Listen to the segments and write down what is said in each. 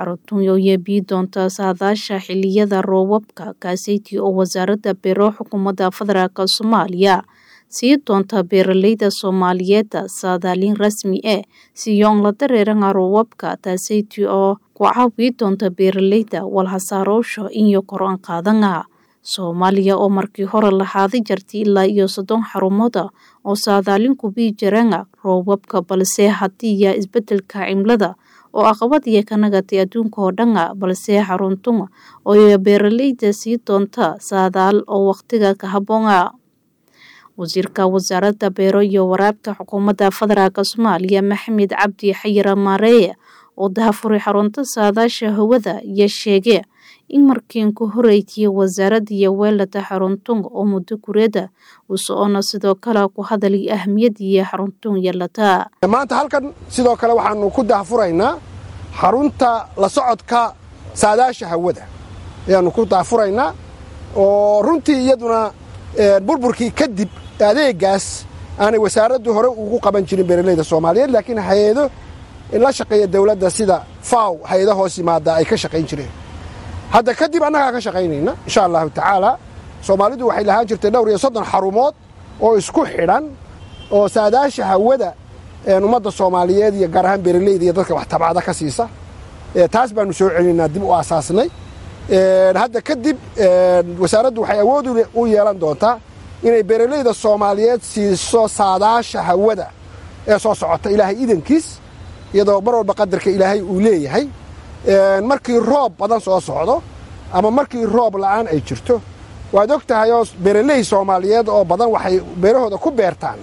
xaruntan ayaa biyi doonta saadaasha xiliyada roobabka kaaseytii oo wasaaradda beero xukuumadda federaalk soomaaliya sii doonta beeraleyda soomaaliyeed saadaalin rasmi ah siyoon la dareeranga roobabka taaseytii oo ku caawi doonta beeraleyda walhasaarowsha iyo kor-aan qaadanga soomaaliya oo markii hore lahaaday jartay ilaa iyo soddon xarumooda oo saadaalin kubii jiranga roobabka balse hadiiya isbedelka cimilada oo aqabad iyo ka nagatay adduunka oo dhanga balse xaruntun oo beeraleyda sii doonta saadaal oo waqtiga ka haboonga wasiirka wasaaradda beero iyo waraabka xukuumadda federaalk soomaaliya maxamed cabdi xayir maareeye oo dahafuray xarunta saadaasha hawada iyo sheege in markiin ku horeytiye wasaaradda iyo weelada xaruntun oo muddo kureeda uu socona sidoo kale ku hadalay ahmiyadiiyo xaruntun yeelata maanta halkan sidoo kale waxaanu ku dahafuraynaa xarunta la socodka saadaasha hawada ayaanu ku dahafuraynaa oo runtii iyaduna burburkii kadib adeegaas aanay wasaaraddu hore ugu qaban jirin beeraleyda soomaaliyeed laakiin hay-ado la shaqeeya dawladda sida faw hay-ado hoos yimaada ay ka shaqayn jireen hadda kadib annagaa ka shaqaynayna insha allahu tacaala soomaalidu waxay lahaan jirtay dhowr iyo soddon xarumood oo isku xidhan oo saadaasha hawada ummadda soomaaliyeed iyo gaar ahaan beeraleyda iyo dadka wax tabcada ka siisa taas baanu soo celinaynaa dib u aasaasnay hadda kadib wasaaraddu waxay awood u yeelan doontaa inay beeraleyda soomaaliyeed siiso saadaasha hawada ee soo socota ilaahay idankiis iyadoo mar walba qadarka ilaahay uu leeyahay markii roob badan soo socdo ama markii roob la'aan ay jirto waad og tahay oo beeraley soomaaliyeed oo badan waxay beerahooda ku beertaan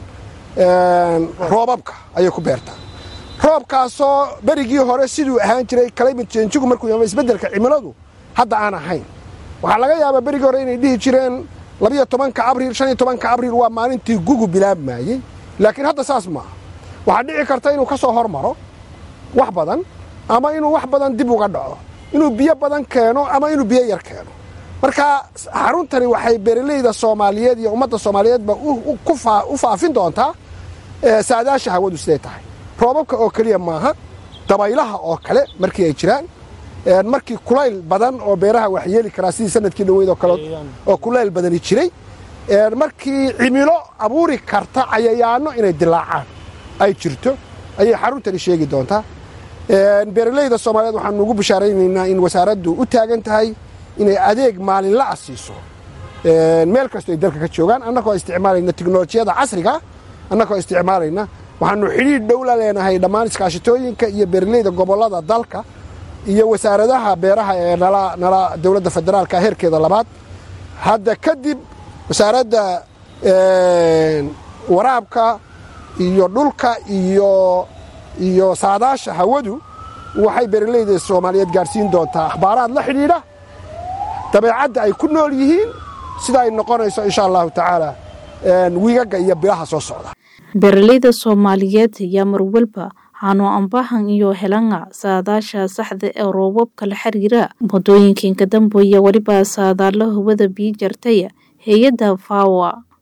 roobabka ayay ku beertaan roobkaasoo berigii hore siduu ahaan jiray climate changigu markuu yama isbeddelka cimiladu hadda aan ahayn waxaa laga yaabaa berigii hore inay dhihi jireen labiyo tobanka abriil shan iyo tobanka abriil waa maalintii gugu bilaabmaayey laakiin hadda saas maaha waxaa dhici karta inuu ka soo hormaro wax badan ama inuu wax badan dib uga dhaco inuu biyo badan keeno ama inuu biyo yar keeno marka xaruntani waxay beeraleyda soomaaliyeed iyo ummadda soomaaliyeedba u faafin doontaa saadaasha hawadu siday tahay roobabka oo keliya maaha dabaylaha oo kale markii ay jiraan markii kulayl badan oo beeraha wax yeeli karaa sidii sanadkii dhaweyd oo kale oo kulayl badani jiray markii cimilo abuuri karta cayayaano inay dilaacaan ay jirto ayay xaruntani sheegi doontaa beeraleyda soomaaliyeed waxaanu ugu bishaaraynaynaa in wasaaraddu u taagan tahay inay adeeg maalinla'a siiso meel kastoo ay dalka ka joogaan annagoo isticmaalayna teknolojiyada casriga annagoo isticmaalayna waxaanu xidhiidh dhow la leenahay dhammaan iskaashitooyinka iyo beeraleyda gobollada dalka iyo wasaaradaha beeraha ee nala dowladda federaalka heerkeeda labaad hadda kadib wasaaradda waraabka iyo dhulka iyo iyo saadaasha hawadu waxay beeraleyda soomaaliyeed gaadhsiin doontaa akhbaaraad la xidhiidha dabeecadda ay ku nool yihiin sida ay noqonayso insha allahu tacaala wiigagga iyo bilaha soo socda beeraleyda soomaaliyeed ayaa marwalba hano ambahan iyo helanga saadaasha saxda ee roobabka la xiriira muddooyinkan ka dambeeya weliba saadaalo hawada biyi jartay hay-adda fawa